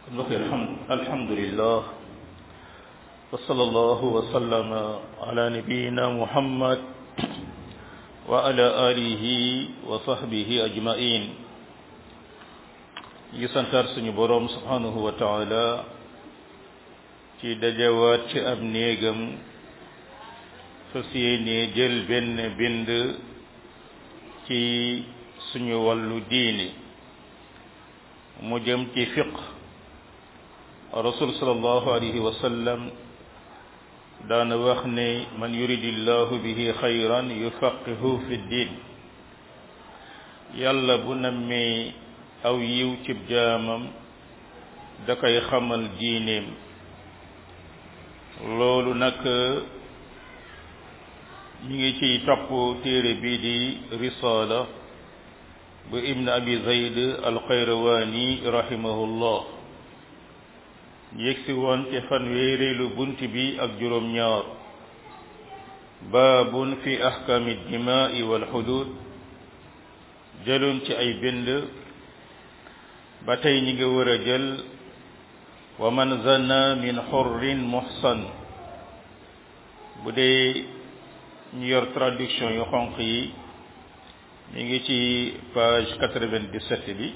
mbokk yi alhamdulillah wa sallallahu wa sallama ala nabiyina muhammad wa ala alihi wa sahbihi ajmain yi santar suñu boroom subhanahu wa taala ci dajawaat ci ab néegam fas yéene jël benn bind ci suñu wàllu diini mu jëm ci fiq rasul sallallahu alayhi wa sallam daana wax ne man yuridillahu bihi xayran yufaqihu fi ddin yàlla bu nammee aw yiw cib jaamam da koy xamal diineem loolu nag ñu ngi ciy topp téere bii di risaala bu ibn abi zayd alxayrawaani rahimahullah yegsi woon ci fanweereelu bunt bi ak juróom ñaar baabun fi ahkaami dimaai wal xudud jëloon ci ay bind ba tey ñi nga war a jël wa man zana min xurrin muhsan bu dee ñu yor traduction yu xonq yi mi ngi ci page 97 bi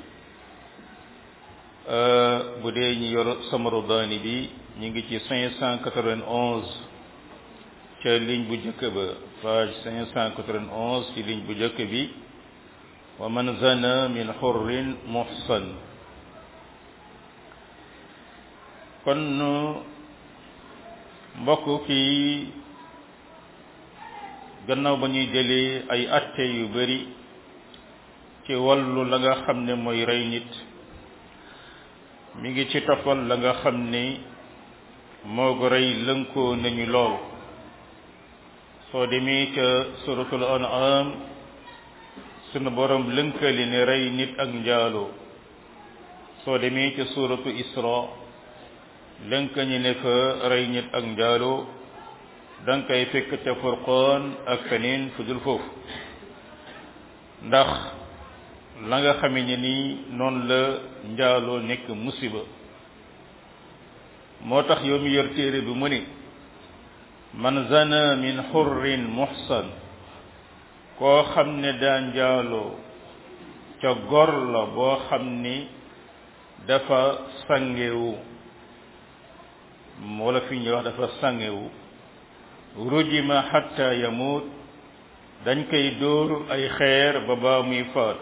bu dee ñu yor samarudaani bi ñu ngi ci 591 ca ligne bu njëkk ba page 591 ci ligne bu njëkk bi wa man zana min xurrin muhsan kon mbokk kii gannaaw ba ñuy jëlee ay atte yu bari ci wàllu la nga xam ne mooy rey nit mi ngi ci toppal la nga xam ne moo ko rey lënkoo nañu lool soo demee ca suratul an'am sunu borom lënkali ne rey nit ak njaaloo soo demee ca suratu isra lënkañi ne fa rey nit ak njaaloo danga koy fekk ca furqaan ak feneen fu dul foofu ndax la nga xame ne ni noonu la njaaloo nekk musiba moo tax yow mi yor téere bi mu ni man zana min xurrin muhsan koo xam ne daa njaaloo ca gor la boo xam ni dafa sangewu wala fi ñuy wax dafa sangewu rujima xatta yamut dañ koy dóor ay xeer ba baa muy faat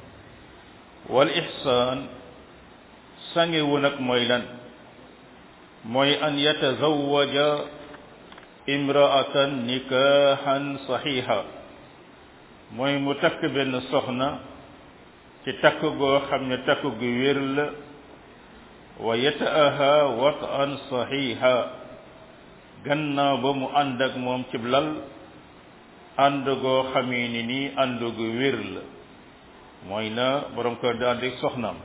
wal ihsaan sangewu nag mooy lan mooy an yatazawaja imraatan nikahan saxiixa mooy mu takk benn soxna ci takk goo xam ne takk gu wér la wa yata'aha wat'an saxiixa gannaaw ba mu ànd ak moom cib lal ànd goo xamee ni nii ànd gu wér la mooy na borom kër di ànd ak soxnaam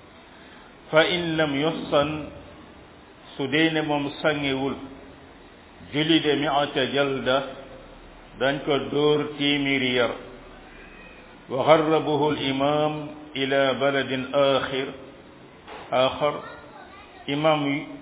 fa in lam yuhsan su dee ne moom sangewul julide mi'ata jalda dañ ko dóor téeméeri yar wa garrabahu al imam ila baladin axir axar imam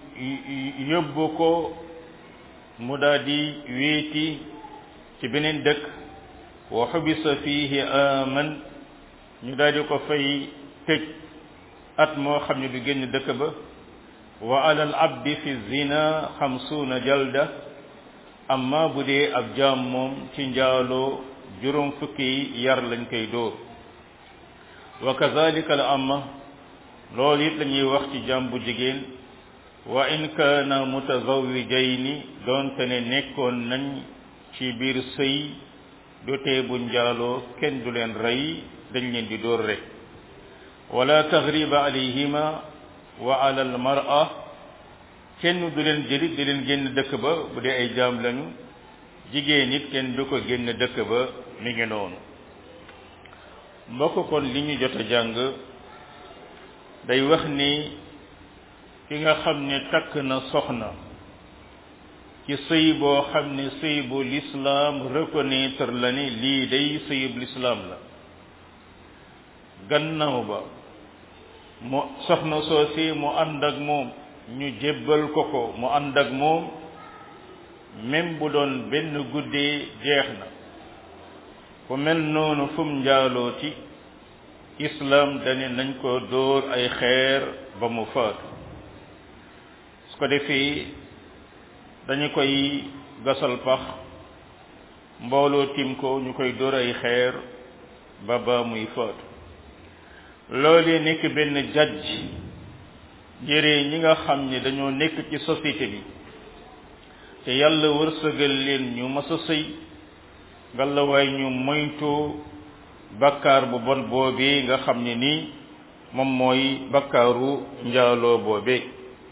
yóbbu ko mu daal di wéeti ci beneen dëkk wa xubisa fiihi aman ñu daal di ko fay tëj at moo xam ne du génn dëkk ba wa alal abdi fi zina xamsuuna jalda amma bu dee ab jaam moom ci njaaloo juróom fukki yar lañ koy dóor wa kazalika la amma loolu it la ñuy wax ci jaam bu jigéen wa in kaana mutazawijayni doonte ne nekkoon nañ ci biir sëy dotee bu njaaloo kenn du leen rey dañ leen di dóor rek wala taxriba alayhima wa ala al mar'a kenn du leen jëlit di leen génn dëkk ba bu dee ay jaam lañu jigéen it kenn du ko génn dëkk ba mi ngi noonu mbokk kon li ñu jot a jàng day wax ni ki nga xam ne takk na soxna ci sëy boo xam ne sëy bu lislaam reconnaître la ni lii day sëyub lislaam la gannaaw ba mu soxna soosi mu ànd ak moom ñu jébbal ko ko mu ànd ak moom même bu doon benn guddee jeex na ku mel noonu fum njaalooti islam dane nañ ko dóor ay xeer ba mu faatu su ko defee dañu koy gasal pax mbooloo tim ko ñu koy dóor ay xeer ba ba muy faatu loolee nekk benn jajj jëree ñi nga xam ne dañoo nekk ci société bi te yàlla wërsëgal leen ñu mas a sëy ngalawaay ñu moytu bakkaar bu bon boobee nga xam ne nii moom mooy bakkaaru njaaloo boobee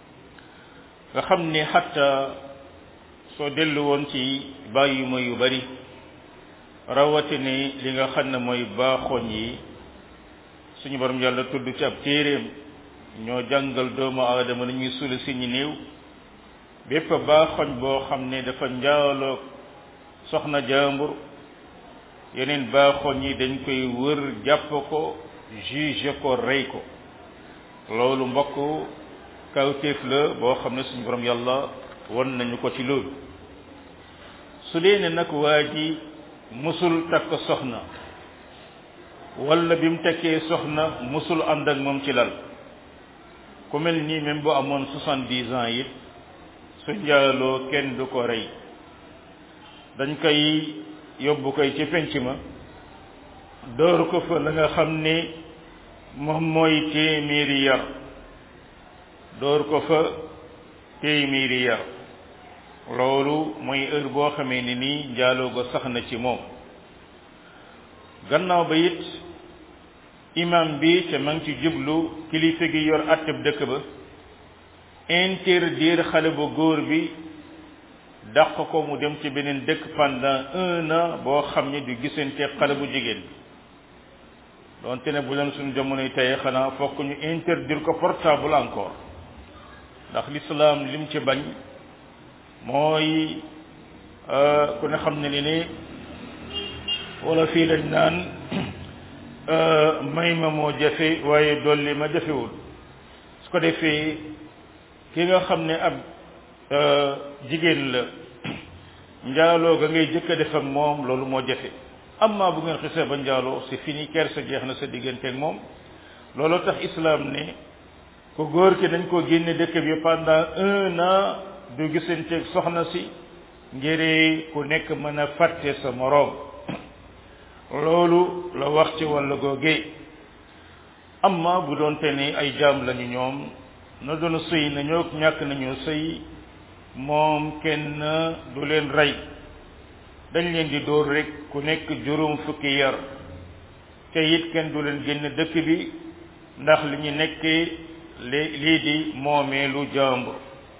nga xam ne xatta soo dellu woon ci bàyyi ma yu bari rawatine li nga xam ne mooy baaxoñ yi suñu borom yàlla tudd ci ab téeréem ñoo jàngal doomu aadama na ñuy suli si ñi néew bépp baaxoñ boo xam ne dafa njaaloo soxna jaambur yeneen baaxoñ yi dañ koy wër jàpp ko juge ko rey ko loolu mbokk kawtéef la boo xam ne suñu borom yàlla won nañu ko ci loolu su dee ne nag waa ji musul takk soxna wala bi mu tekkee soxna musul ànd ak moom ci lal ku mel nii même bu amoon soixante-dix ans it su njaaloo kenn du ko rey dañ koy yóbbu koy ci penc ma door ko fa la nga xam ne moom mooy téeméeri yar door ko fa téeméeri yar loolu mooy heure boo xamee ni nii njaaloo go sax na ci moom gannaaw ba it imam bi te ma ngi ci jublu kilifa gi yor atteb dëkk ba interdire xale bu góor bi dàq ko mu dem ci beneen dëkk pendant un an boo xam ne du gisante xale bu jigéen bi donte ne bu leen suñu jamonoy tey xanaa fokk ñu interdire ko portable encore ndax l'islam lim ci bañ mooy ku ne xam ne ni ni wala fii lañ naan may ma moo jafe waaye dolli ma jafewul su ko defee ki nga xam ne ab jigéen la njaaloo ga ngay jëkk a def ak moom loolu moo jafe amma bu ngeen xisee ba njaaloo c'est fini kersa jeex na sa diggante ak moom looloo tax islam ne ku góor ki dañ ko génne dëkk bi pendant un an du gisanteeg soxna si ngir ku nekk mën a fàtte sa moroom loolu la wax ci wàllu googee amma bu doonte ni ay jaam lañu ñoom na doon sëy nañoo ñàkk nañoo sëy moom kenn du leen rey dañ leen di dóor rek ku nekk juróom fukki yar te it kenn du leen génn dëkk bi ndax li ñu nekkee lii di moomeelu jàmbur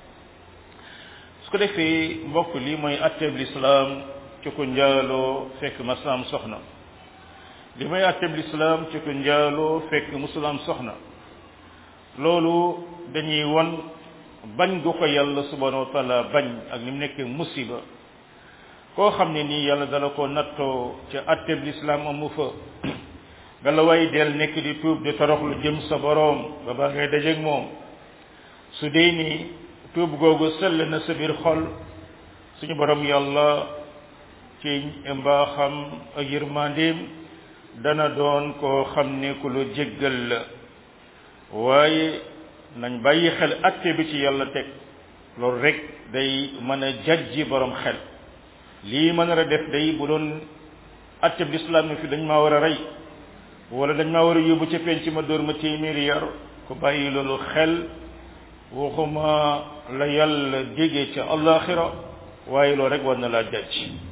su ko defee mbokk lii mooy atteb lislaam ci ku njaaloo fekk maslaam soxna li mooy atteb lislaam ci ku njaaloo fekk musulaam soxna loolu dañuy won bañ gu ko yàlla subhanahu wa taala bañ ak ni mu nekkee musiba koo xam ne nii yàlla dala ko nattoo ca atteb lislaam amu fa nga la way del nekk di tuub di toroxlu jëm sa boroom ba baa ngay dajeeg moom su dee ni tuub googu sell na sa biir xol suñu borom yàlla ci mbaaxam ak yërmandeem dana doon koo xam ne ku lu jéggal la waaye nañ bàyyi xel atte bi ci yàlla teg loolu rek day mën a jajji borom xel lii mën a def day bu doon atte bi lislaam fi dañ maa war a rey wala dañ maa war a yóbbu ca penc ma dóor ma téeméeri yar ku bàyyi loolu xel waxuma la yàlla déggee ca allaxira waaye loolu rek war na laa jàcc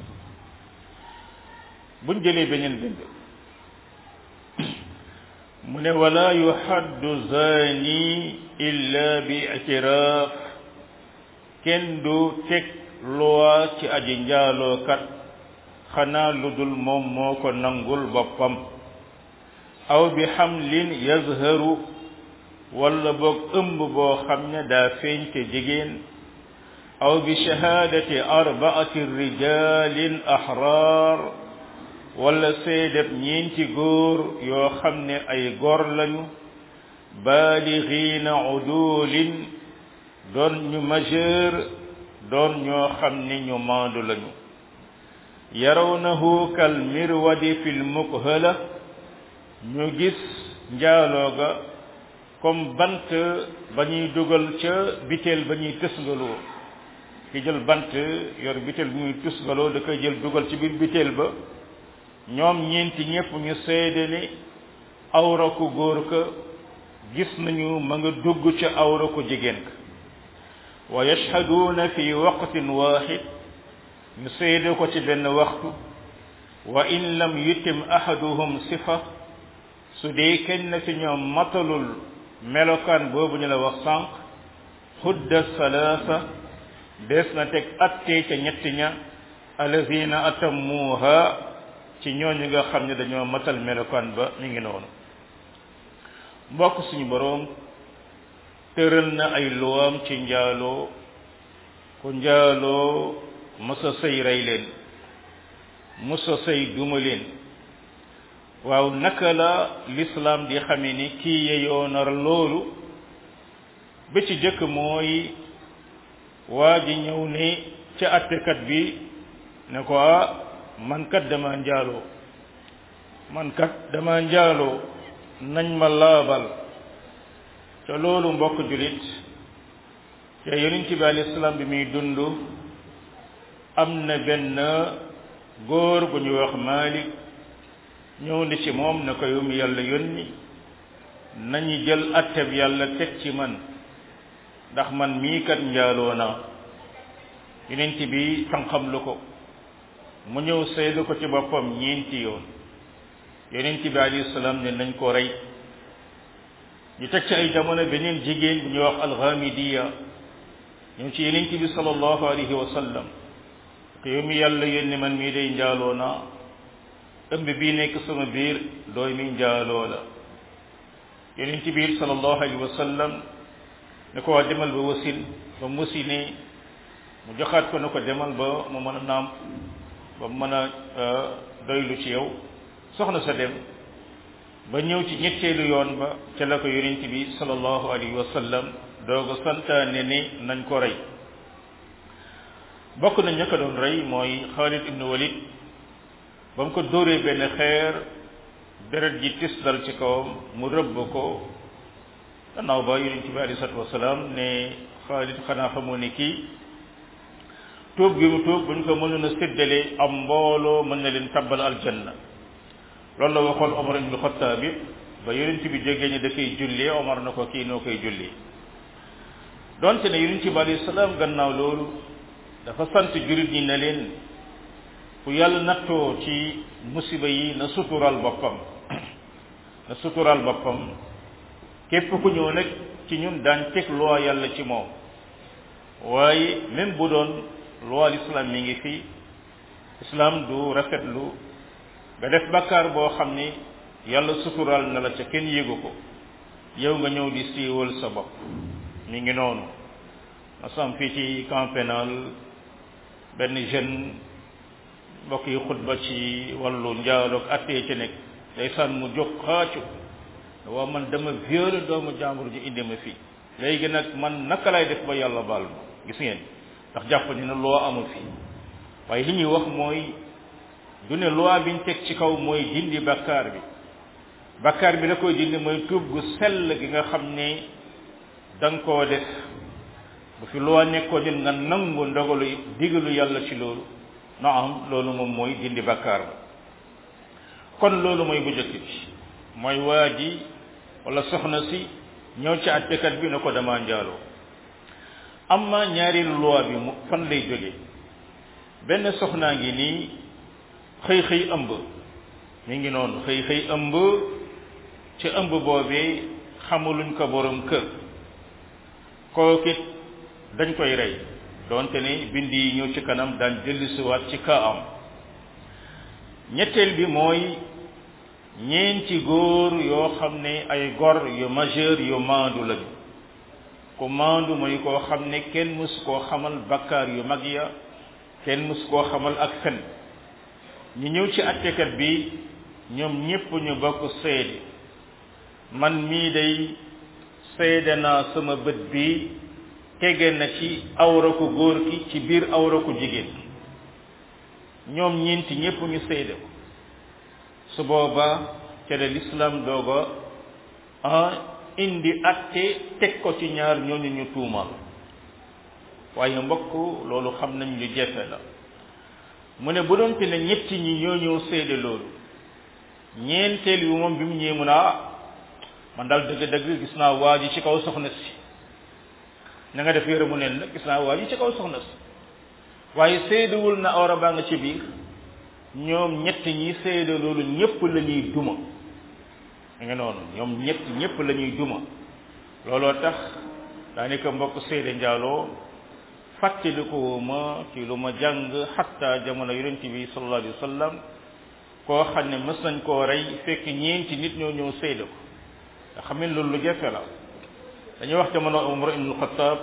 buñ jëlee beneen bind mu ne wala yuhaddu zani illa bi itiraaf kenn du teg loi ci aji njaalookat xanaa lu dul moom moo ko nangul boppam aw bi xamlin yazharu wala boog ëmb boo xam ne daa feeñ te jigéen aw bi shahaadati arbaati rijalin ahrar wala seedeb ñeenti góor yoo xam ne ay góor lañu baaligiina udulin doon ñu majeur doon ñoo xam ni ñu maandu lañu yarawnahu kal mirwadi fil mukhala ñu gis njaaloo ga comme bant ba ñuy dugal ca biteel ba ñuy tësngaloo ki jël bant yor biteel bi muy tësngaloo da koy jël dugal ci biir biteel ba ñoom ñeenti ñépp ñu seede ni awra ku góor ka gis nañu ma nga dugg ca awra ku jigéen ka wa yashhaduuna fi waqtin waxid ñu seede ko ci benn waxtu wa in lam yutim ahaduhum sifa su dee kenn ci ñoom matalul melokaan boobu ñu la wax sànq xudda salaasa des na teg attee ca ñetti ña alazina atammuha ci ñooñu nga xam ne dañoo matal melokaan ba mi ngi noonu mbokk suñu boroom tëral na ay luwaam ci njaaloo ku njaaloo mësa sëy rey leen mësa sëy duma leen waaw naka la lislaam di xame ni kii yeyoo na loolu ba ci jëkk mooy waa ji ñëw ni ca attekat bi ne ko ah man kat dama njaaloo man kat dama njaaloo nañ ma laabal te loolu mbokk julit te yonent bi alayhi salaam bi muy dund am na benn góor bu ñuy wax Malik ñëw ni ci moom ne ko yow mi yàlla yónni nañu jël atteb yàlla teg ci man ndax man mii kat njaaloo naa yonent bi xam-xam lu ko mu ñëw seedu ko ci boppam ñeenti yoon yonent bi alayhi salaam ne nañ ko rey ñu teg ci ay jamono beneen jigéen bu ñuy wax alxamidiya ñëw ci yonent bi sallallahu alayhi wa sallam te yow mi yàlla yónni man mii day njaaloo naa ëmb bii nekk sama biir dooy mi njaaloo la yonent bi sallallahu alayhi wa sallam ne ko waa demal ba wasin ba mu wasinee mu joxaat ko ne ko demal ba mu mën a naam ba mu mën a doylu ci yow soxna sa dem ba ñëw ci ñetteelu yoon ba ca la ko yonent bi sallallahu alayhi wa sallam dooga santaane ni nañ ko rey bokk na ña ko doon rey mooy Xaalid ibnu Walid ba mu ko dóoree benn xeer deret ji tis dal ci kawam mu rëbb ko gannaaw ba yonent bi alayhi salaatu wasalaam ne Xaalid xanaa xamoo ni kii tuub gi mu tuub bu ñu ko mënoon a séddale am mbooloo mën na leen tabbal aljanna loolu la waxoon Omar ibnu Xattaab bi ba yonent bi jógee ni da koy jullee Omar na ko kii noo koy jullee donte ne yonent bi alayhi salaam gannaaw loolu dafa sant jurit ñi ne leen fu yàlla nattoo ci musiba yi na sutural boppam na sutural boppam képp ku ñëw nag ci ñun daan teg loi yàlla ci moom waaye même bu doon loi l'islam mi ngi fi islam du rafetlu nga def bakkaar boo xam ni yàlla sutural na la ca kenn yégu ko yow nga ñëw di siiwal sa bopp mi ngi noonu masam fii ci camp pénal benn jeune mbokk yi xutba ci wàllu njaaloog attee ci nekk day sànn mu jóg xaacu waaw man dama violé doomu jàmbur ji indi ma fii léegi nag man naka lay def ba yàlla baal ma gis ngeen ndax jàpp ni na loo amul fii waaye li ñuy wax mooy du ne loi biñ teg ci kaw mooy dindi bakkaar bi bakkaar bi la koy dindi mooy tuub gu sell gi nga xam ne da nga koo def bu fi loi nekkoon nit nga nangu ndogalu digalu yàlla ci loolu na am loolu moom mooy dindi bakkaar ba kon loolu mooy bu jëkk bi mooy waa ji wala soxna si ñëw ci attekat bi ne ko dama njaaloo amma ñaari loi bi mu fan lay jóge benn soxnaa ngi nii xëy xëy ëmb mi ngi noonu xëy xëy ëmb ci ëmb boobee xamuluñ ko borom kër kookit dañ koy rey donte ni bind yi ñëw ci kanam daan dellusiwaat ci kaa am ñetteel bi mooy ñeenti góor yoo xam ne ay gor yu majeur yu maandu lañu ku maandu mooy koo xam ne kenn mësu koo xamal bakkaar yu mag ya kenn mësu koo xamal ak fen ñu ñëw ci attekat bi ñoom ñépp ñu bokk seede man mii day seede naa sama bët bi tege na ci awra ku góor ki ci biir awra ku jigéen ñoom ñeenti ñépp ñu seede ko su booba ca la l'islam dooga ah indi atte teg ko ci ñaar ñooñu ñu tuumal waaye mbokk loolu xam nañ lu jafe la mu ne bu doonte ne ñetti ñi ñoo ñëw seede loolu ñeenteel bi moom bi mu ñëwee mu ne ah man daal dëgg-dëgg gis naa waa ji ci kaw soxna si na nga def yore mu neen nag gis naa waa ji ci kaw soxna si waaye seedewul na awra baa nga ci biir ñoom ñett ñi seede loolu ñépp la ñuy duma nga noonu ñoom ñett ñépp la ñuy duma looloo tax daanaka mbokk seede njaaloo fàttaliku ma ci lu ma jàng xatta jamono yonent bi sallallahu alayhi wa sallam koo xam ne mës nañ koo rey fekk ñeenti nit ñoo ñëw seede ko nga xam ne loolu lu jafe la dañuy wax jamono Umar ibn Xattaab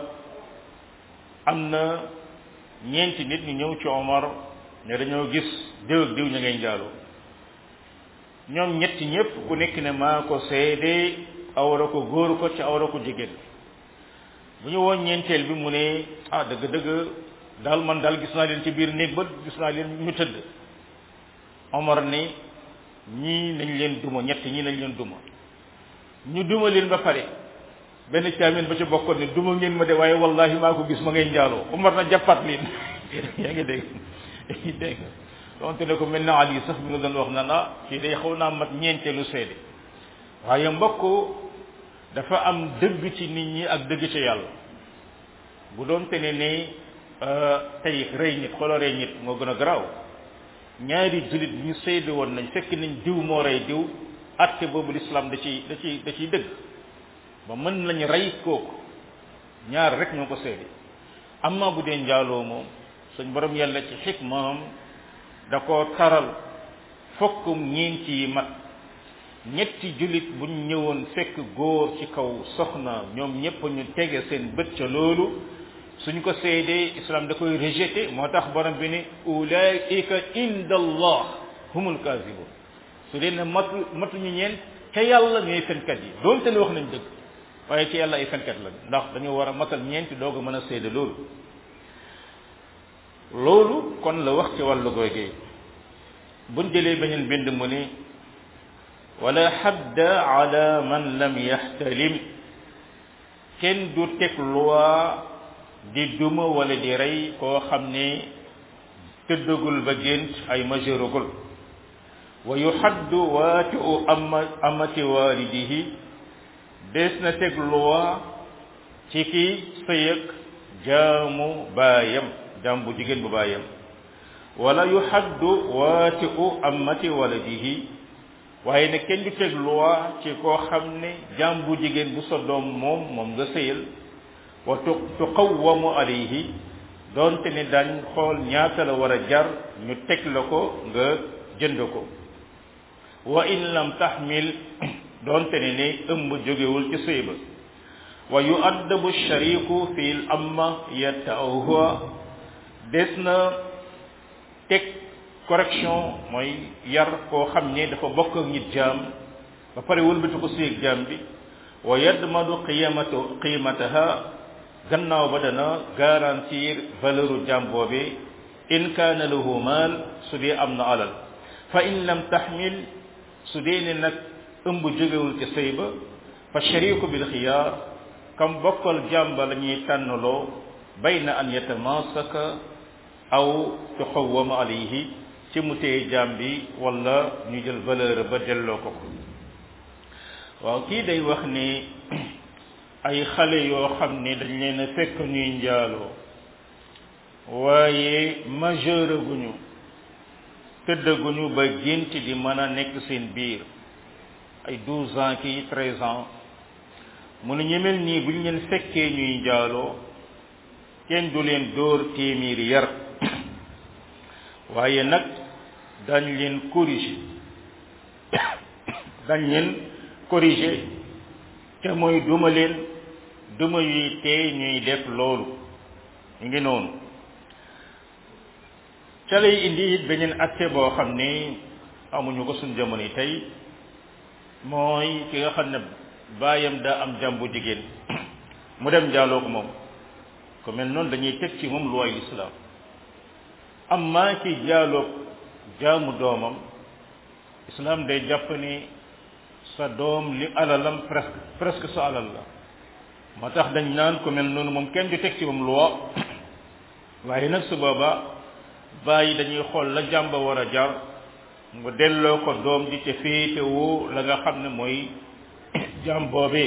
am na ñeenti nit ñu ñëw ci Omar ne dañoo gis diw ak diw ña ngay njaaloo ñoom ñetti ñépp ku nekk ne maa ko seede awra ko góor ko ci awra ko jigéen bu ñu woon ñeenteel bi mu ne ah dëgg dëgg daal man daal gis naa leen ci biir néeg ba gis naa leen ñu tëdd Omar ni ñii nañ leen duma ñett ñii nañ leen duma ñu duma leen ba pare benn caamin ba ci bokkoon ne duma ngeen ma de waaye wallahi maa ko gis ma ngay njaaloo Omar na jàppaat leen yaa ngi dégg dégg donte ne ko mel na Ali sax mi nga doon wax na na kii day xaw naa mat ñeenteelu seede waaye mbokk dafa am dëgg ci nit ñi ak dëgg ci yàlla bu doon te ne ne tey rey nit xooloo rey nit moo gën a garaaw ñaari jullit ñu seede woon nañ fekk nañ diw moo rey diw atte boobu l'islam da ciy da ciy da ciy dëgg ba mën nañ rey kooku ñaar rek ñoo ko seede amma bu dee njaaloo moom suñ borom yàlla ci xikmaam da ko taral fokk ñeenti yi mat ñetti jullit buñ ñëwoon fekk góor ci kaw soxna ñoom ñépp ñu tege seen bët ca loolu suñ ko seedee islam da koy rejeté moo tax borom bi ne ulaika inda allah humul kazibun su dee ne matu matuñu ñeen ca yàlla ñooy fenkat yi doonte ne wax nañ dëgg waaye ci yàlla ay fenkat la ndax dañoo war a matal ñeenti doog a mën a seede loolu loolu kon la wax ci wàllu googee buñ jëlee beneen bind mu ne wala xadda ala man lam yaxtalim kenn du teg loi di duma wala di rey koo xam ne tëddagul ba gént ay majeuragul wa yuxaddu waati u ama amati waalidihi des na teg loi ci ki sëyëg jaamu baayam jaam bu jigéen bu baayam wala yuxaddu waati u amati waladihi waaye ne kenn du teg loi ci koo xam ne jaam bu jigéen bu sa doom moom moom nga sëyal wa tu tuqawwamu alayhi doonte ne dañ xool ñaata la war a jar ñu teg la ko nga jënd ko wa in lam taxmil doonte ne ne ëmb jógewul ci sëy ba wa yuaddabu shariku fi l amma yatta'uha des na teg correction mooy yar koo xam ne dafa bokk ak nit jaam ba pare wëlbati ko séeg jaam bi wa yadmadu qiyamatu qimataha gannaaw ba dana garantir valeuru jaam boobe in kaana lahu maal su dee am na alal fa in lam taxmil su dee ne nag ëmb jógewul ci sëy ba fa shariku bil xiyaar kam bokkal jaam ba la ñuy tànnaloo bayna an yatamasaka aw tuqawwama alayhi ci mu téye jaam bi wala ñu jël valeur ba delloo ko ko waaw kii day wax ni ay xale yoo xam ne dañ leen a fekk ñuy njaaloo waaye majeur guñu tëddaguñu ba gént di mën a nekk seen biir ay douze ans kii treize ans mu ne ñu mel nii bu ñu leen fekkee ñuy njaaloo kenn du leen dóor téeméeri yar waaye nag dañ leen corriger dañ leen corriger te mooy duma leen duma yuy tee ñuy def loolu ñu ngi noonu ca lay indi it beneen atte boo xam ni amuñu ko suñ jamono yi tey mooy ki nga xam ne baayam daa am jàmbu jigéen mu dem njaaloo ko moom ko mel noonu dañuy teg ci moom luwaay lislaam amma ci jaaloog jaamu doomam islam day jàpp ni sa doom li alalam presque presque sa alal la moo tax dañ naan ko mel noonu moom kenn du teg ci moom loi waaye nag su booba bàyyi dañuy xool la jàmba war a jar nga delloo ko doom ji ca féetewoo la nga xam ne mooy jàmm boobee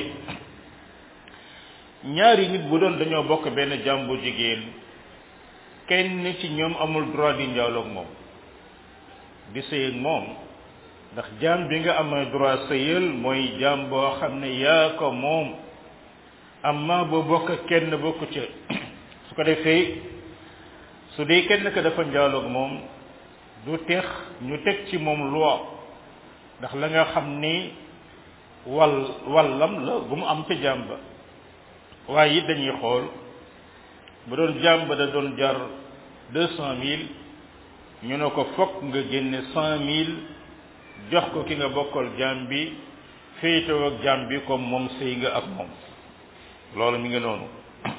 ñaari nit bu doon dañoo bokk benn jàmm bu jigéen kenn ci ñoom amul droit di njaaloog moom di sëy ak moom ndax jaam bi nga amee droit sëyal mooy jaam boo xam ne yaa ko moom amma boo bokk kenn bokk ca su ko defee su dee kenn ka dafa njaaloog moom du tex ñu teg ci moom loi ndax la nga xam ni wal wallam la bu mu am ca jaam ba waaye it dañuy xool bu doon jaam ba da doon jar deux cent mille ñu ne ko fokk nga génne cent mille jox ko ki nga bokkal jaam bi féetewoo ak jaam bi comme moom sëy nga ak moom loolu mi ngi noonu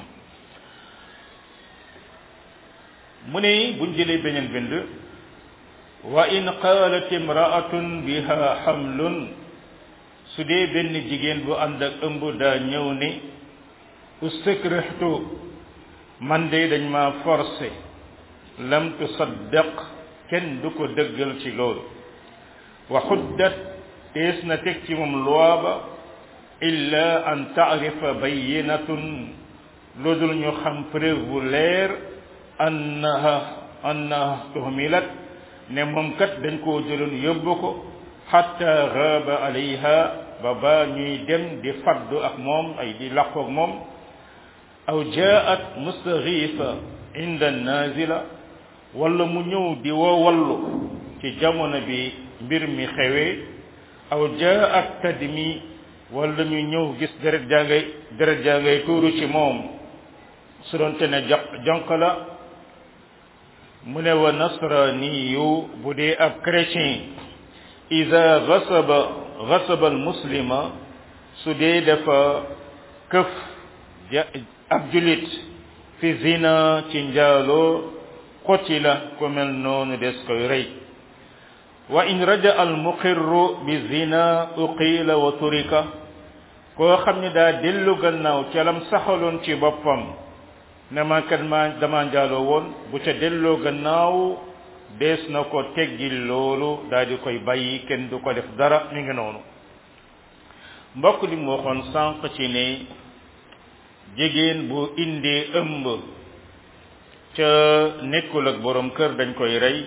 mu ne buñ jëlee beneen bind wa in qaalat imraatun biha xamlun su dee benn jigéen bu ànd ak ëmb daa ñëw ni ustikrihtu man de dañ ma forcé lam tusaddaq kenn du ko dëggal ci loolu wa xuddat tees na teg ci moom loi ba illa an taarifa bayinatun lu dul ñu xam preuve bu leer annaha annaha tuhmilat ne moom kat dañ koo jëloon yóbbu ko xatta gaaba alayha ba ba ñuy dem di faddu ak moom ay di làqu ak moom aw jaat mustaxiisa inda nazila wala mu ñëw di woo wallu ci jamono bi mbir mi xewee aw jaat tadmi wala ñu ñëw gis deret jaa ngay deret jaa ngay tuuru ci moom su doon te ne jonk la mu ne wa nasraniyu bu dee ab chrétien ida gasaba gasaba al muslima su dee dafa këf ab julit fi zina ci njaaloo qutila ku mel noonu des koy rey wa in raja al muqirru bi zina uqila wa turika koo xam ne daa dellu gannaaw ca lam saxaloon ci boppam ne ma kat ma dama njaaloo woon bu ca delloo gannaaw dees na ko teggil loolu daal di koy bàyyi kenn du ko def dara mi ngi noonu mbokk li mu waxoon sànq ci ne jigéen bu indee ëmb ca nekkul ak borom kër dañ koy rey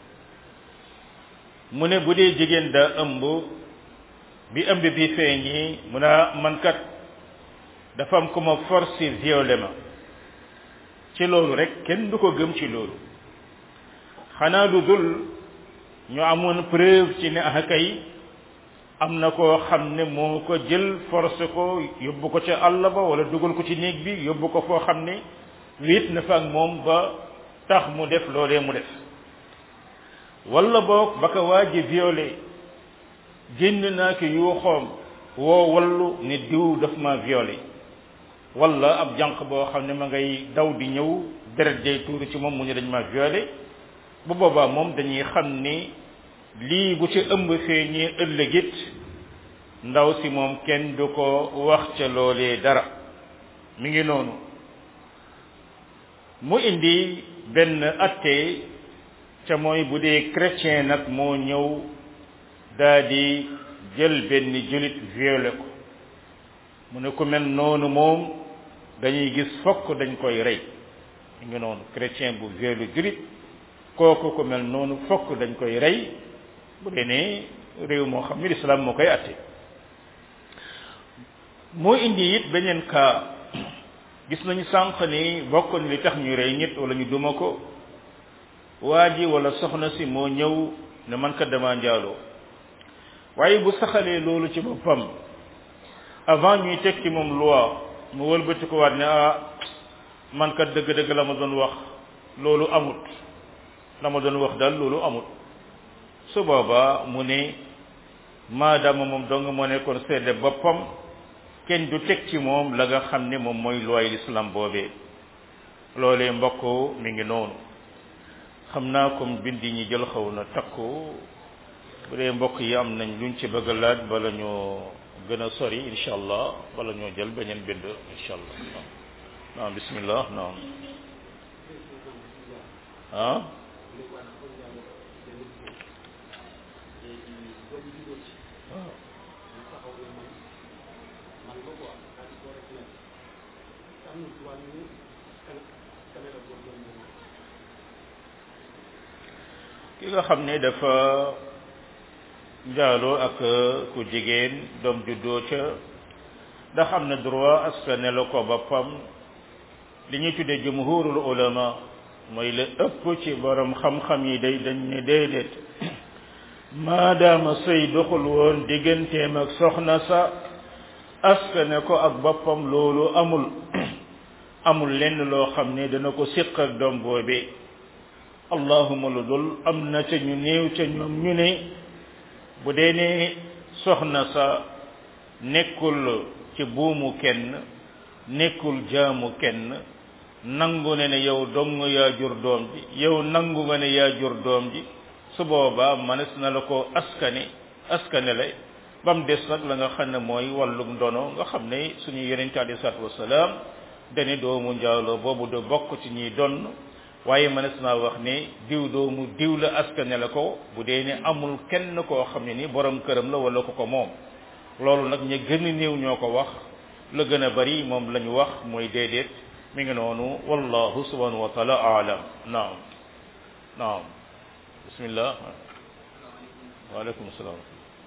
mu ne bu dee jigéen daa ëmb bi ëmb bi feeñi mu ne man kat dafa am ku ma forcé violé ma ci loolu rek kenn du ko gëm ci loolu xanaa lu dul ñu amoon preuve ci ne ah kay am na koo xam ne moo ko jël forcé ko yóbbu ko ca àll ba wala dugal ko ci néeg bi yóbbu ko foo xam ne wéet na fa ak moom ba tax mu def loolee mu def wala boog ba ko waaji violé génn naa ki yuuxoom woo wallu ne diw daf ma violé wala ab jànq boo xam ne ma ngay daw di ñëw deret jay tuuru ci moom mu ne dañ ma violé bu boobaa moom dañuy xam ni lii bu ci ëmb feeñee ëllëgit ndaw si moom kenn du ko wax ca loolee dara mi ngi noonu mu indi benn atte ca mooy bu dee chrétien nag moo ñëw daa di jël benn julit violé ko mu ne ku mel noonu moom dañuy gis fokk dañ koy rey mi ngi noonu chrétien bu violé julit kooku ku mel noonu fokk dañ koy rey bu dee ne réew moo xam ni lislaam moo koy atte moo indi it beneen cas gis nañu sànq ni bokk ni li tax ñu rey nit wala ñu duma ko waa ji wala soxna si moo ñëw ne man kat dama njaaloo waaye bu saxalee loolu ci boppam avant ñuy teg ci moom loi mu wëlbati ko waat ne ah man kat dëgg-dëgg la ma doon wax loolu amut la ma doon wax daal loolu amut su boobaa mu ne maadaama moom dong moo nekkoon seede boppam kenn du teg ci moom la nga xam ne moom mooy looy l'islam boobee loolee mbokk mi ngi noonu xam naa comme bind yi ñu jël xaw na takku bu dee mbokk yi am nañ luñ ci bëgg a laaj bala ñoo gën a sori incha allah bala ñoo jël beneen bind incha allah naam bismillah naam ah ki nga xam ne dafa njaaloo ak ku jigéen doom juddoo ca ndax am na droit askane la ko boppam li ñuy tuddee jumhurul ulama mooy la ëpp ci borom xam-xam yi day dañ ne déedéet maadaama sëy doxul woon digganteem ak soxna sa askane ko ak boppam loolu amul amul lenn loo xam ne dana ko siq ak doom boobee allahuma lu dul am na ca ñu néew ca ñoom ñu ne bu dee ne soxna sa nekkul ci buumu kenn nekkul jaamu kenn nangu ne ne yow dong yaa jur doom ji yow nangu nga ne yaa jur doom ji su boobaa manes na la ko askane askane la ba mu des nag la nga xam ne mooy wàllug ndono nga xam ne suñu yonente alayhi salaatu wasalaam dane doomu njaaloo boobu du bokk ci ñuy donn waaye mënees naa wax ne diw doomu diw la askane la ko bu dee ne amul kenn koo xam ne ni borom këram la wala ko ko moom loolu nag ña gën a néew ñoo ko wax la gën a bari moom la ñu wax mooy déedéet mi ngi noonu wallahu subhanahu wa taala aalam naam naam bismillah waaleykum salaam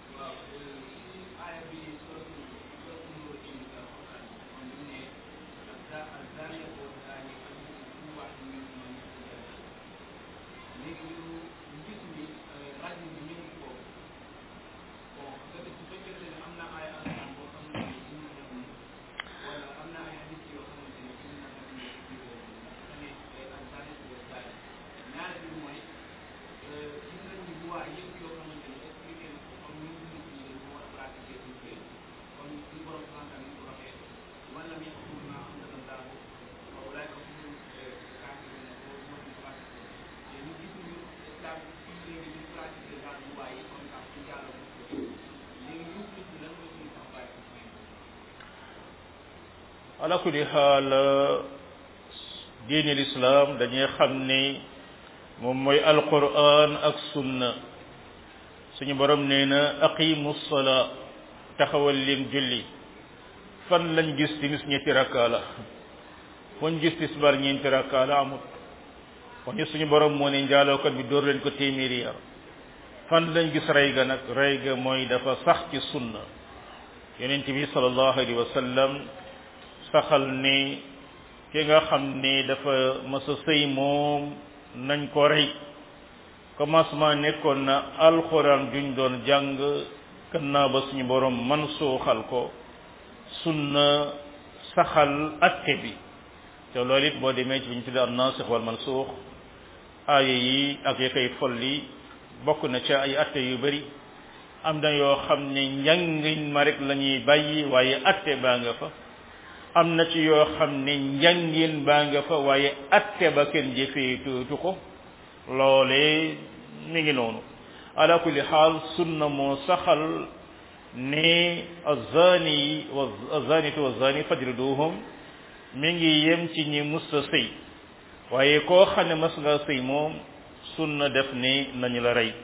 ala kulli xaal diine lislaam dañuy xam ni moom mooy alquran ak sunna suñu borom nee na aqimu salaa taxawal leen julli fan lañ gis timis ñetti rakkaa la foñ gis tisbar ñeenti rakkaa la amut kon ñu suñu borom moo ne njaalookat bi dóor leen ko téeméeri yar fan lañ gis rey ga nag rey ga mooy dafa sax ci sunna yonent bi sallallahu alayhi wa sallam saxal ni ki nga xam ni dafa mësa sëy moom nañ ko rey commencement nekkoon na alxuraan juñ doon jàng gannaaw ba suñu borom man suuxal ko sunna saxal atte bi te loolu it boo demee ci bi ñu tuddee an naasix wal mansuux aaya yi ak ya koy folli bokk na ca ay atte yu bari am na yoo xam ne njàngin ma rek la ñuy bàyyi waaye atte baa nga fa am na ci yoo xam ne njàngin baa nga fa waaye atte ba kenn jëfee tuutu ko loolee mi ngi noonu ala kulli xaal sunna moo saxal ne azani wa azanitu wa zani fajriduhum mi ngi yem ci ñi musta sëy waaye koo xam ne mas nga sëy moom sunna def ni nañu la rey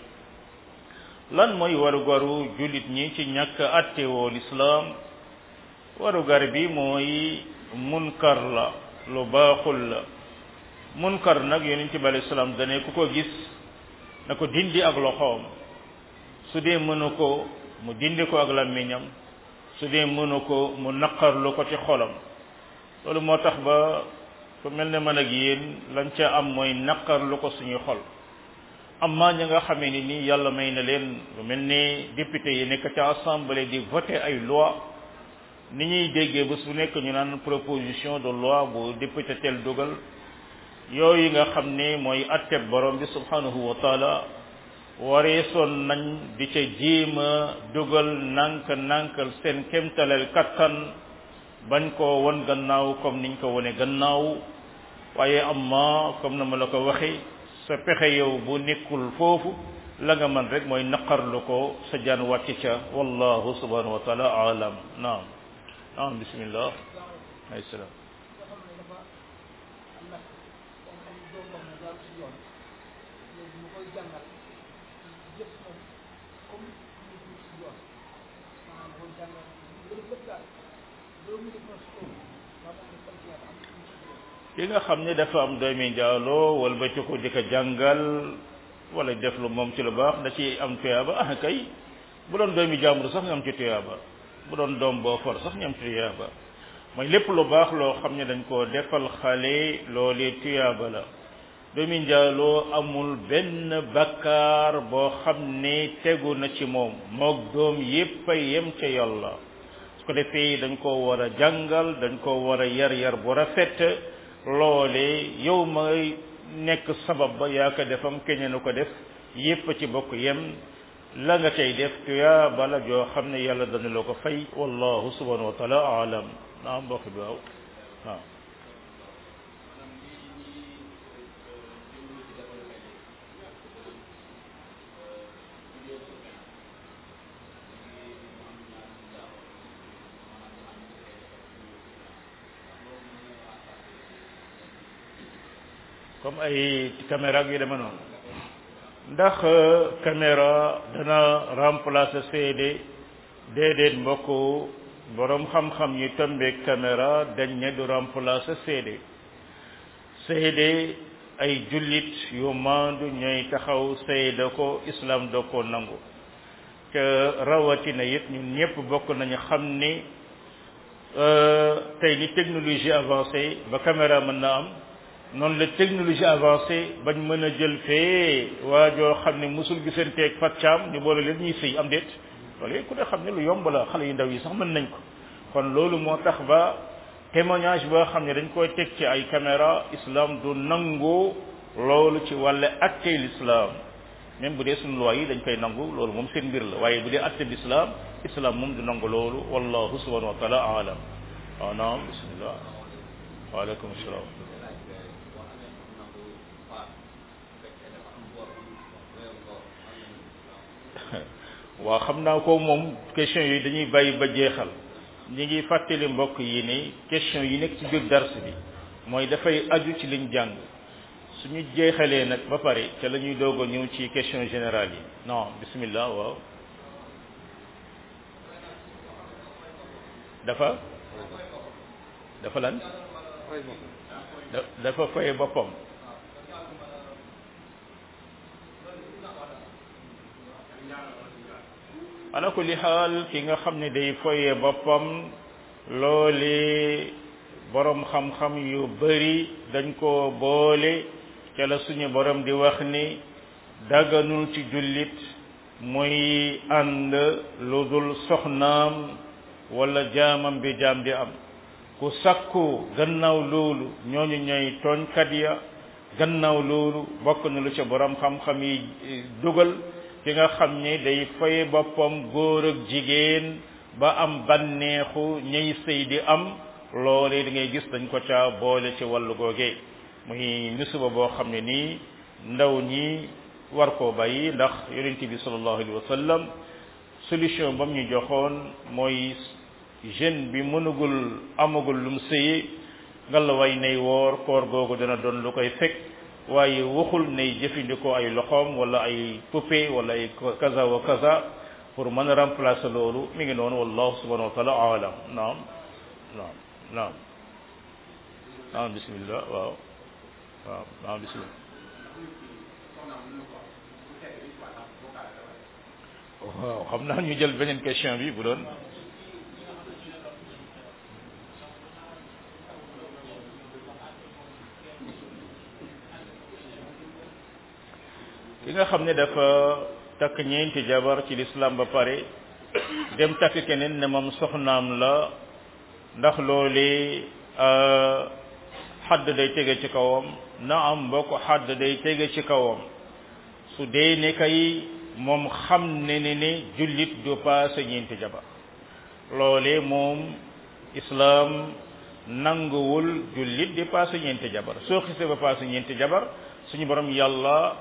lan mooy warugaru jullit ñi ci ñàkk attewoo lislaam warugar bi mooy munkar la lu baaxul la munkar nag yonent bi alayhi salaam dane ku ko gis na ko dindi ak loxoom su dee mënu ko mu dindi ko ak làmmiñam su dee mënu ko mu naqarlu ko ci xolam loolu moo tax ba ku mel ne man ak yéen lañ ca am mooy naqarlu ko suñuy xol amma ñi nga xamee ni nii yàlla may na leen lu mel ni député yi nekk ca assemblée di voter ay loi ni ñuy déggee bés bu nekk ñu naan proposition de loi bu député tel dugal yooyu nga xam ne mooy atteb borom bi subhanahu wa taala waree soon nañ di ca jéem a dugal nànk nànkal seen kemtalal kattan bañ koo won gannaaw comme niñ ko wone gannaaw waaye amma comme na ma la ko waxe sa pexe yow bu nekkul foofu la nga man rek mooy naqarlu ko sa jaan wàcc ca wallahu subhanahu wa taala alam naam naam bismillah ay salaam ki nga xam ne dafa am doomi njaaloo wala ba ci ko di ko jàngal wala def lu moom ci lu baax da ci am tuyaaba ah kay bu doon doomi jàmbur sax nga am ci tuyaaba bu doon doom boo for sax ñu am ci tuyaaba mooy lépp lu baax loo xam ne dañ koo defal xale loolee tuyaaba la doomi njaaloo amul benn bakkaar boo xam ne tegu na ci moom moog doom yépp a yem ca yàlla su ko defee dañ koo war a jàngal dañ koo war a yar yar bu rafet loole yow may nekk sabab ba yaa ko defam keneen ko def yépp ci bokk yem la nga cay def tuyaa bala joo xam ne yàlla dana la ko fay wallahu subhanahu wa taala alam naam mbokk bi waaw waaw comme ay caméra yu deme noonu ndax caméra dana remplacer CD déedéet mbokk borom xam-xam yi tombeeg caméra dañ ne du remplacer CD CD ay jullit yu maandu ñooy taxaw seede ko islam doo ko nangu te rawatina it ñun ñëpp bokk nañu xam ni tey ni technologie avancée ba caméra mën na am noonu la technologie avancée bañ mën a jël fee waa joo xam ne musul gisanteeg fatcaam ñu boole leen ñuy sëy am déet loolu ku ne xam ne lu yomb la xale yu ndaw yi sax mën nañ ko kon loolu moo tax ba témoignage boo xam ne dañ koy teg ci ay caméra islam du nangu loolu ci wàlle attey l'islam même bu dee suñu loi yi dañ koy nangu loolu moom seen mbir la waaye bu dee atte l'islam islam moom du nangu loolu wallahu subhanahu wa taala alam waaw naam bismillah waaleykum salaam waaw xam naa ko moom question yi dañuy bàyyi ba jeexal ñi ngi fàttali mbokk yi ni question yi nekk ci biir dars bi mooy dafay aju ci liñ jàng suñu jeexalee nag ba pare ca la ñuy doog a ñëw ci question générale yi non bismillah waaw dafa dafa lan dafa fay boppam ala kulli xaal ki nga xam ne day foye boppam loole borom xam-xam yu bari dañ ko boole ca la suñu borom di wax ni daganul ci jullit muy ànd lu dul soxnaam wala jaamam bi jaam di am ku sakku gannaaw loolu ñooñu ñooy tooñkat ya gannaaw loolu bokk na lu ca borom xam-xam yi dugal ki nga xam ne day faye boppam góor ak jigéen ba am banneexu ñey sëy di am loolee da ngay gis dañ ko ca boole ci wàllu googe muy misuba boo xam ne nii ndaw ñi war koo bàyyi ndax yonente bi sallallahu alayhi wa sallam solution bam ñu joxoon mooy jeune bi mënugul amagul lum sëye nga la way nay woor koor googu dana doon lu koy fekk waaye waxul nay jëfandikoo ay loxoom wala ay poupée wala ay kaza wa kaza pour mën a remplacer loolu mi ngi noonu wallahu subhanahu wa taala alam naam naam naam naam bismillah waaw waaw naam bismillah waaw xam naa ñu jël beneen question bi bu doon ki nga xam ne dafa takk ñeenti jabar ci l'islam ba pare dem takk keneen ne moom soxnaam la ndax loole xadd day tege ci kawam na am mbokk xadd day tege ci kawam su dee ne kay moom xam ne ne ne jullit du paase ñeenti jabar loole moom islam nanguwul jullit di passé ñeenti jabar soo xisee ba passé ñeenti jabar suñu borom yàlla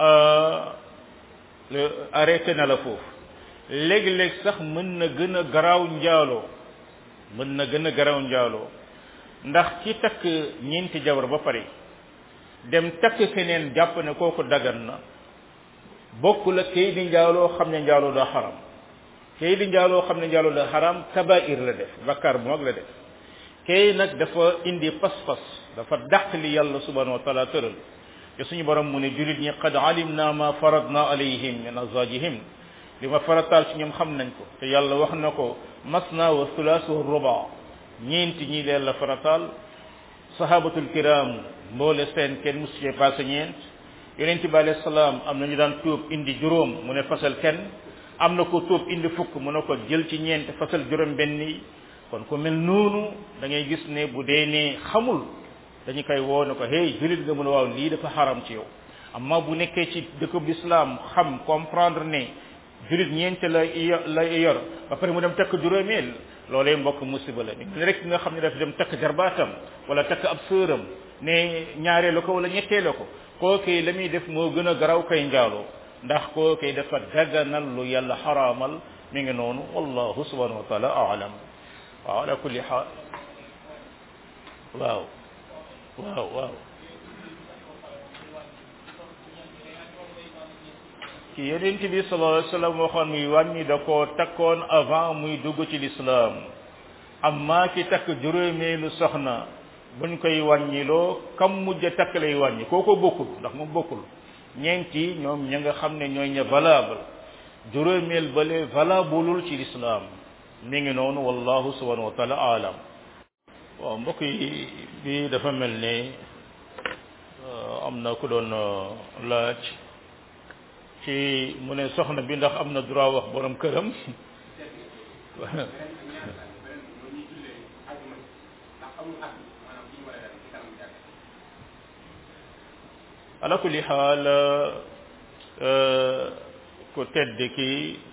arrêté na la foofu léegi-léeg sax mën na gën a garaaw njaaloo mën na gën a garaaw njaaloo ndax ci takk ñeenti jabar ba pare dem takk keneen jàpp ne kooku dagan na bokk la kay di njaaloo xam ne njaaloo daa xaram kay di njaaloo xam ne njaaloo daa xaram kabair la def bakkaar bu mag la def kay nag dafa indi pas-pas dafa dàq li yàlla subhanahu wa taala tëral te suñu borom mu ne julit ñi qad alimna ma faradna alayhim min azwajihim li ma farataal ci ñoom xam nañ ko te yàlla wax na ko masna wa thulaas wa ruba ñeenti ñi leen la farataal sahabatul kiram mboole seen kenn musu cee passé ñeent yonent bi alayhi salaam am na ñu daan tuub indi juróom mu ne fasal kenn am na ko tuub indi fukk mu ne ko jël ci ñeent fasal juróom benn yi kon ku mel noonu da ngay gis ne bu dee ne xamul dañu koy woo ne ko hey julit nga mën a waaw lii dafa xaram ci yow amma bu nekkee ci dëkkub l'islam xam comprendre ne julit ñeent la la yor ba pare mu dem takk juróomeel loolee mbokk musiba la ni rek nga xam ne dafa dem takk jarbaatam wala takk ab sëram ne ñaareelu ko wala ñetteelu ko kookee la muy def moo gën a garaw kay njaaloo ndax kookee dafa daganal lu yàlla xaraamal mi ngi noonu wallahu subhanahu wa taala aalam waaw ala kulli xaal waaw waaw waaw ci yonent bi sallallahu alayhi wa sallam waxoon muy wàññi da koo takkoon avant muy dugg ci lislaam amma ki takk juróomeelu soxna buñ koy wàññiloo kam mujj a takk lay wàññi kooko bokkul ndax moom bokkul ñeenti ñoom ña nga xam ne ñooy ña valable juróomeel bale valableul ci lislaam mi ngi noonu wallahu subhanahu wa taala alam waaw mbokk yi bi dafa mel ne am na ku doon laaj ci mu ne soxna bi ndax am na droit wax borom këram ala kulli xaal ku tedd ki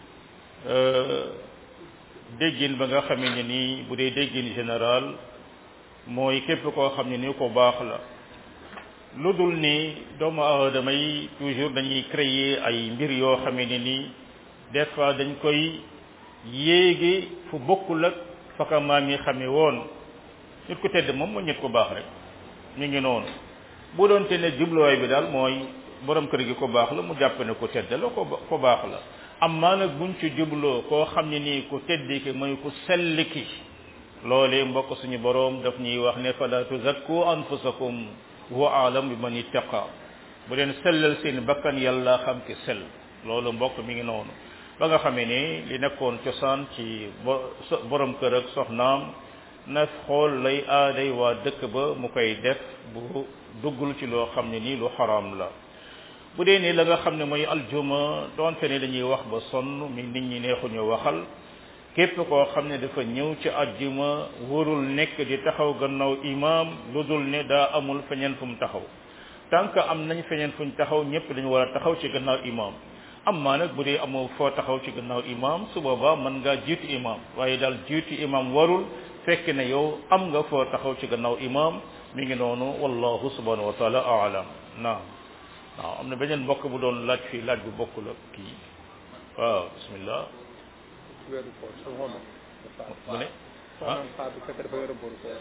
déggin ba nga xamee ne nii bu dee déggin général mooy képp koo xam ne ni ko baax la lu dul ni doomu aadama yi toujours dañuy créer ay mbir yoo xamee ne nii des fois dañ koy yéegi fu bokkul ak faka maam yi xamee woon nit ku tedd moom mooy nit ku baax rek ñu ngi noonu bu doon te ne jubluwaay bi daal mooy borom kër gi ko baax la mu jàpp ne ku tedd la ko ko baax la amma nag buñ ci jubloo koo xam ne nii ku tedd ki mooy ku sell ki loolee mbokk suñu boroom daf ñuy wax ne fala tuzakku anfusakum huwa aalam bi man ittaqa bu leen sellal seen bakkan yàlla xam ki sell loolu mbokk mi ngi noonu ba nga xamee ne li nekkoon cosaan ci borom kër ak soxnaam na xool lay aaday waa dëkk ba mu koy def bu duggul ci loo xam ne nii lu xaraam la bu dee ne la nga xam ne mooy aljuma doonte ne dañuy wax ba sonn mi nit ñi neexuñu waxal képp koo xam ne dafa ñëw ci aljuma warul nekk di taxaw gannaaw imam lu dul ne daa amul feñeen fu mu taxaw tant que am nañ feñeen fuñ taxaw ñëpp dañu war a taxaw ci gannaaw imam amma nag bu dee amoo foo taxaw ci gannaaw imam su boobaa mën ngaa jiitu imam waaye daal jiitu imam warul fekk ne yow am nga foo taxaw ci gannaaw imam mi ngi noonu wallahu subhanahu wa taala aalam naam waaw am na beneen mbokk bu doon laaj fii laaj bu bokkul ak kii waaw bismillah weeru koor sa ngoon mu ne soxnaam faatu fekk dafa yore boru koor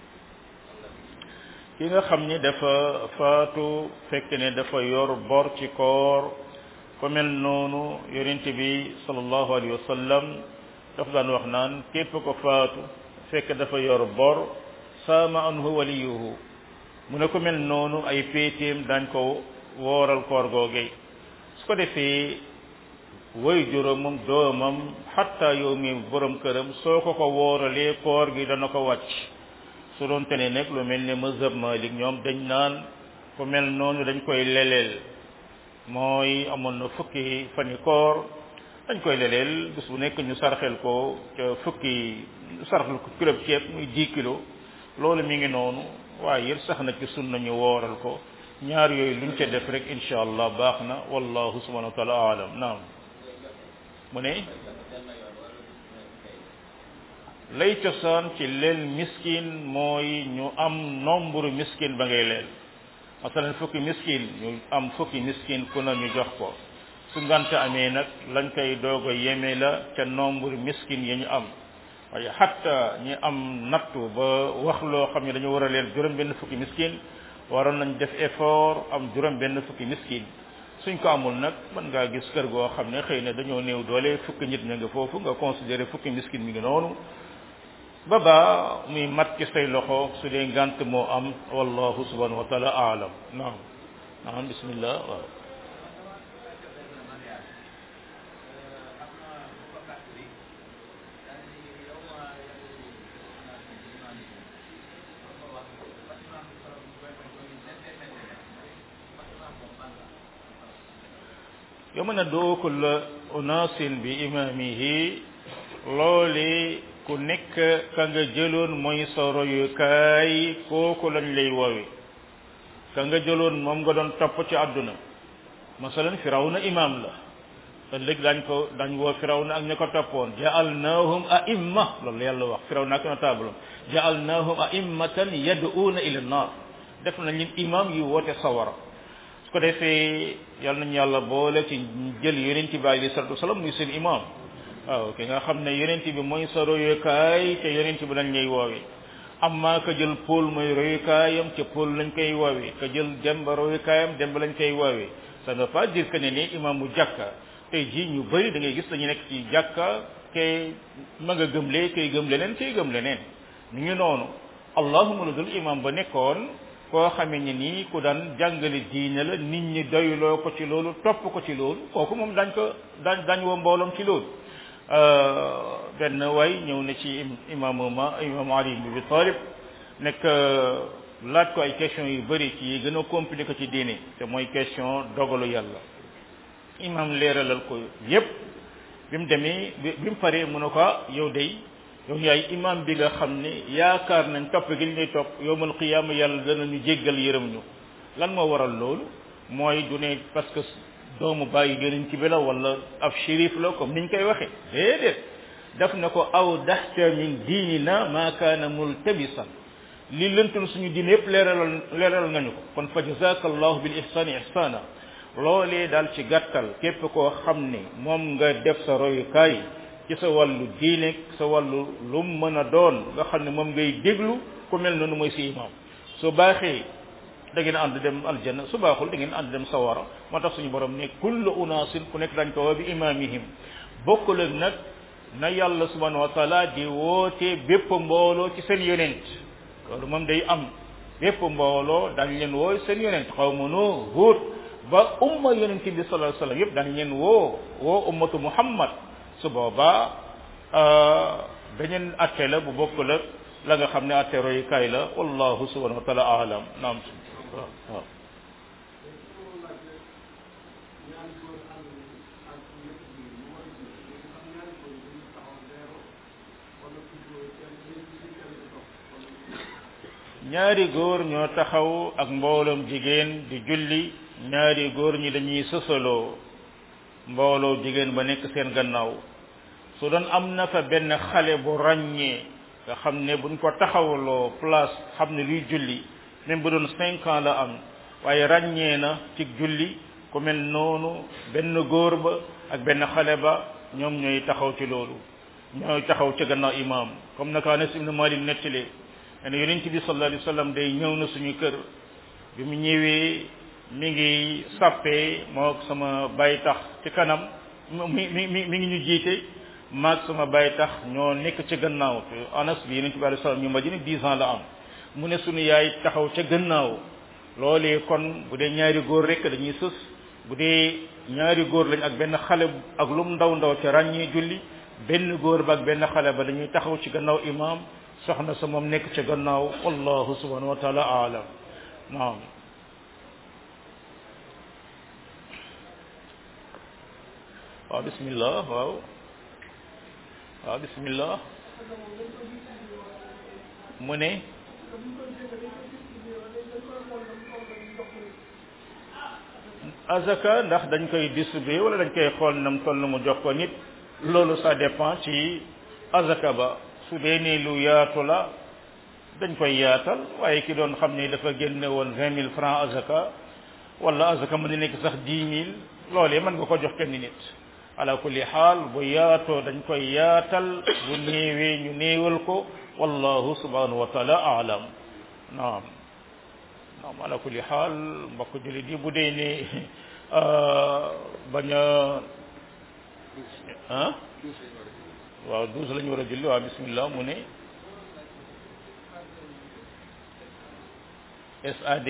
ki nga xam ni dafa faatu fekk ne dafa yor bor ci koor ko mel noonu yonent bi sallallahu alayhi wa sallam dafa daan wax naan képp ko faatu fekk dafa yor bor saama anhu waliyuhu mu ne ko mel noonu ay péetéem dañ ko wooral koor googe su ko defee way juróomam doomam xatta yow mi borom këram soo ko ko wooralee koor gi dana ko wàcc su doon te ne nag lu mel ne mazhab malik ñoom dañ naan ku mel noonu dañ koy leleel mooy amoon na fukki fani koor dañ koy leleel bis bu nekk ñu sarxel ko ca fukki sarxel ko kilo ceeb muy 10 kilo loolu mi ngi noonu waaye yëpp sax na ci sunna ñu wooral ko ñaar yooyu luñ ca def rek insha allah baax na wallahu subhanahu wa taala alam naam mu ne lay cosaan ci leel miskin mooy ñu am nombre miskin ba ngay leel masalan fukki miskin ñu am fukki miskin ku na ñu jox ko su ngante amee nag lañ koy doog a yeme la ca nombre miskin yi ñu am waaye xatta ñi am nattu ba wax loo xam ne dañu war a leel juróom benn fukki miskin waroon nañ def effort am juróom benn fukki miskin suñ ko amul nag mën ngaa gis kër goo xam ne xëy na dañoo néew doole fukki nit ña nga foofu nga considéré fukki miskin mi ngi noonu ba baa muy mat ci say loxo su dee ngant moo am wallahu subhanahu wa taala aalam naam naam bismillah waaw yawma nad'u kulla unaasin bi imaamihi loole ku nekk ka nga jëloon mooy sa royukaay kooku lañ lay woowe ka nga jëloon moom nga doon topp ci àdduna masalan firawna imam la ëllëg dañ ko dañ woo firawna ak ña ko toppoon ja'alnaahum a'imma loolu yàlla wax firawna ak notable ja'alnaahum a'immatan yad'uuna ila an-naar def nañ leen imam yu woote sawara su ko defee yal nañu yàlla boole ci jël yonent bi alayhi salatu wasalam muy seen imam waaw ki nga xam ne yonent bi mooy sa royukaay te yonent bi lañ lay woowe amma ka jël Paul mooy royukaayam ca Paul lañ koy woowe ka jël Demba royukaayam Demba lañ koy woowe ça ne veut pas dire que ne ni imam mu jàkka tey jii ñu bëri da ngay gis dañu nekk ci jàkka kay ma nga gëm lee kay gëm leneen kay gëm leneen ñu ngi noonu allahuma la dul imam ba nekkoon koo xamee ni nii ku daan jàngale diine la nit ñi doyloo ko ci loolu topp ko ci loolu kooku moom dañ ko dañ dañ woo mbooloom ci loolu benn way ñëw na ci imaamu ma imam ali ibn abi talib nekk laaj ko ay question yu bëri ci yi gën a compliqué ci diine te mooy question dogalu yàlla imam leeralal ko yépp bi mu demee bi mu paree mu ne ko yow day yow yaay imam bi nga xam ne yaakaar nañ topp gi ñu lay topp yowmal qiyaama yàlla dana ñu jéggal yërëm ñu lan moo waral loolu mooy du ne parce que doomu bàyyi yonent bi la wala ab shérif la comme niñ koy waxe déedéet daf na ko aw daxta min diinina ma kaana multabisan li lëntul suñu diine yépp leeralal leeral nga ñu ko kon fa jazaka allahu bil ihsani ihsana loolee daal ci gàttal képp koo xam ne moom nga def sa royukaay ci sa wàllu diine sa wàllu lu mën a doon nga xam ne moom ngay déglu ku mel noonu mooy si imam su baaxee da ngeen ànd dem aljanna su baaxul da ngeen ànd dem sawara moo tax suñu borom ne kullu unaasin ku nekk dañ ko woo bi imamihim bokkul ak nag na yàlla subhanahu wa taala di woote bépp mbooloo ci seen yonent loolu moom day am bépp mbooloo dañ leen woo seen yonent xaw ma noo Huud ba umma yonent bi sallallahu alayhi wasallam yëpp dañ leen woo woo ummatu muhammad su boobaa beneen atte la bu bokkul ak la nga xam ne atte royukaay la wallahu subhanahu wa taala alam naam waaw waaw ñaari góor ñoo taxaw ak mbooloom jigéen di julli ñaari góor ñi dañuy sësaloo mbooloo jigéen ba nekk seen gannaaw su doon am na fa benn xale bu ràññee nga xam ne buñ ko taxawaloo place xam ne luy julli même bu doon cinq ans la am waaye ràññee na ci julli ku mel noonu benn góor ba ak benn xale ba ñoom ñooy taxaw ci loolu ñooy taxaw ci gannaaw imam comme naka Anas ibn Malik nettali ne yonent bi sallallahu alayhi wasallam day ñëw na suñu kër bi mu ñëwee mi ngi sàppee moo sama bay tax ci kanam mi mi mi mi ngi ñu jiite maag sama bay tax ñoo nekk ci gannaaw te anas bi yonent bi alayhi salaam ñu madina dix ans la am mu ne suñu yaay taxaw ca gannaaw loolee kon bu dee ñaari góor rek dañuy sës bu dee ñaari góor lañ ak benn xale ak lum ndaw ndaw ca ràññee julli benn góor ba ak benn xale ba dañuy taxaw ci gannaaw imam soxna sa moom nekk ca gannaaw wallahu subhanahu wa taala aalam naam waaw bismillah waaw waaw bismillah mu ne azaka ndax dañ koy distribuer wala dañ koy xool nam toll mu jox ko nit loolu ça dépend ci azaka ba su dee ne lu yaatu la dañ koy yaatal waaye ki doon xam ne dafa génne woon vingt mille francs azaka wala azaka mën na nekk sax dix mille loolee mën nga ko jox kenn nit ala kulli xaal bu yaatoo dañ koy yaatal bu néewee ñu néewal ko wallahu subhanahu wa taala aalam naam naam ala kulli xaal mbokk jullit yi bu dee ne bañ a ah waaw douze la ñu war a julli waaw bismillah mu ne SAD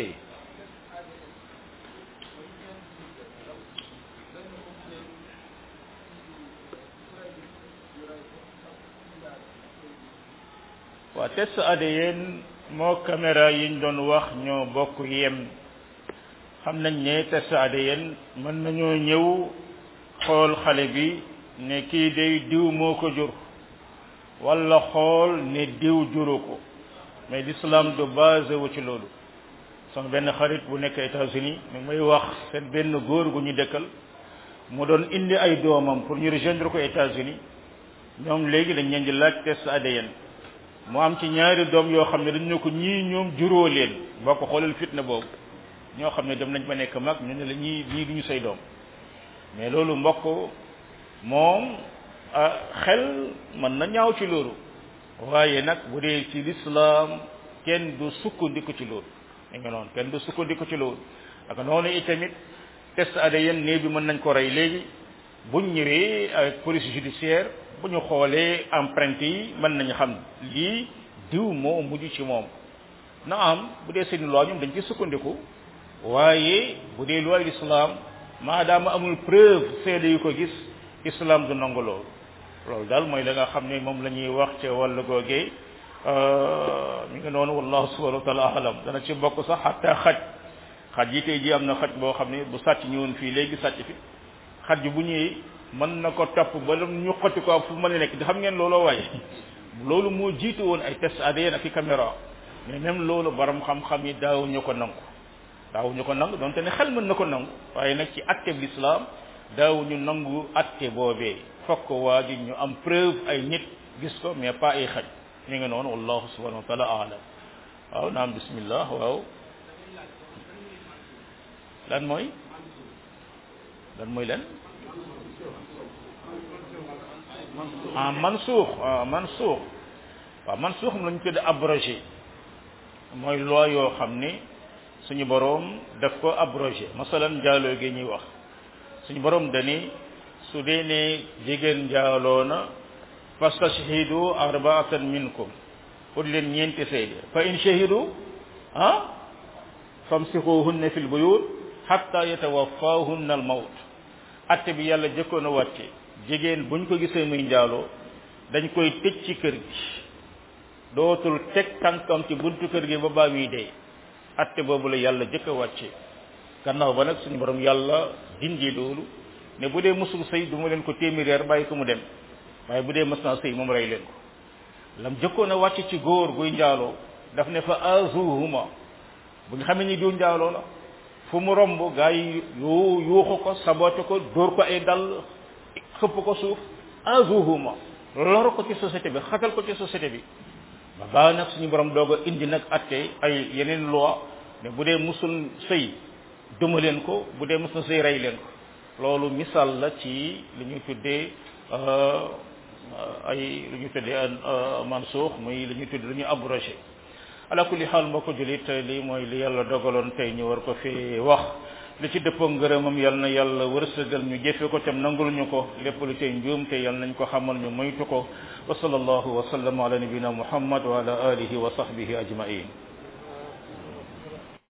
waa test ADN moo caméra yiñ doon wax ñoo bokk yem xam nañ ne test ADN mën nañoo ñëw xool xale bi ne kii day diw moo ko jur walla xool ne diw juru ko mais l'islam du basé wu ci loolu sama benn xarit bu nekk États-Unis mi may wax seen benn góor gu ñu dëkkal mu doon indi ay doomam pour ñu rejoindre ko États-Unis ñoom léegi dañ leen di laaj test ADN mu am ci ñaari doom yoo xam ne dañ ne ko ñii ñoom juróo leen boo ko xoolal fitna boobu ñoo xam ne dem nañ ba nekk mag ñu ne la ñii ñii duñu say doom mais loolu mbokk moom xel mën na ñaaw ci loolu waaye nag bu dee ci lislaam kenn du sukkandiku ci loolu da nga noonu kenn du sukkandiku ci loolu ak noonu itamit test ADN néew bi mën nañ ko rey léegi buñ ñëwee ak police judiciaire bu ñu xoolee empreinte yi mën nañu xam lii diw moo mujj ci moom na am bu dee seeni loi ñoom dañ ci sukkandiku waaye bu dee loi l'islam maadaama amul preuve seede yu ko gis islam du nangu loolu loolu daal mooy la nga xam ne moom la ñuy wax ci wàllu googee mi ngi noonu wallahu subhanahu wa taala alam dana ci bokk sax xatta xaj xaj yi tey ji am na xaj boo xam ne bu sàcc ñëwoon fii léegi sàcc fi xaj bu ñëwee mën na ko topp ba ñu xotti ko fu mën a nekk di xam ngeen looloo waaye loolu moo jiitu woon ay test ADN ak i caméra mais même loolu borom xam-xam yi daawuñu ko nangu daawuñu ko nangu donte ne xel mën na ko nangu waaye nag ci atte bi l'islam daawuñu nangu atte boobee fokk waa ji ñu am preuve ay nit gis ko mais pas ay xaj ñu ngi noonu wallahu subhanahu wa taala alam waaw naam bismillah waaw lan mooy lan mooy lan ah mansuux ah mansuux waaw mansuux moom la ñu tudd abrogé mooy loi yoo xam ni suñu boroom daf ko abrogé masalan njaaloo gi ñuy wax suñu boroom dani su dee ne jigéen njaaloo na fastashhidu arbaatan minkum pour leen ñeenti seede fa in shahidu ah famsikuhunna fil buyut hatta yatawaffahunna al mawt atte bi yàlla jëkkoon a wàcce jigéen buñ ko gisee muy njaaloo dañ koy tëj ci kër gi dootul teg tànkam ci buntu kër gi ba baa muy dee atte boobu la yàlla jëkk a wàcce gannaaw ba nag suñu borom yàlla dindi loolu ne bu dee musul sëy du ma leen ko téeméer bàyyi ko mu dem waaye bu dee mës naa sëy moom rey leen ko lam jëkkoon a wàcc ci góor guy njaaloo daf ne fa azuhuma bu ñu xamee ni diw njaaloo la fu mu romb gaa yi yu yuuxu ko sabote ko dóor ko ay dal xëpp ko suuf azuhuma lor ko ci société bi xatal ko ci société bi ba baa nag suñu borom doog a indi nag atte ay yeneen loi ne bu dee musul sëy duma leen ko bu dee musul sëy rey leen ko loolu misaal la ci li ñuy tuddee ay li ñuy tuddee mansuux muy li ñuy tuddee lu ñu abrogé ala kulli xaal mbokk julit lii mooy li yàlla dogaloon tey ñu war ko fi wax li ci dëppoo ngërëmam yal na yàlla wërsëgal ñu jëfe ko tam nangul ñu ko lépp lu tey njuum te yal nañ ko xamal ñu moytu ko wa sallallahu wa sallam ala nabina muhammad wa ala alihi wa sahbihi ajmain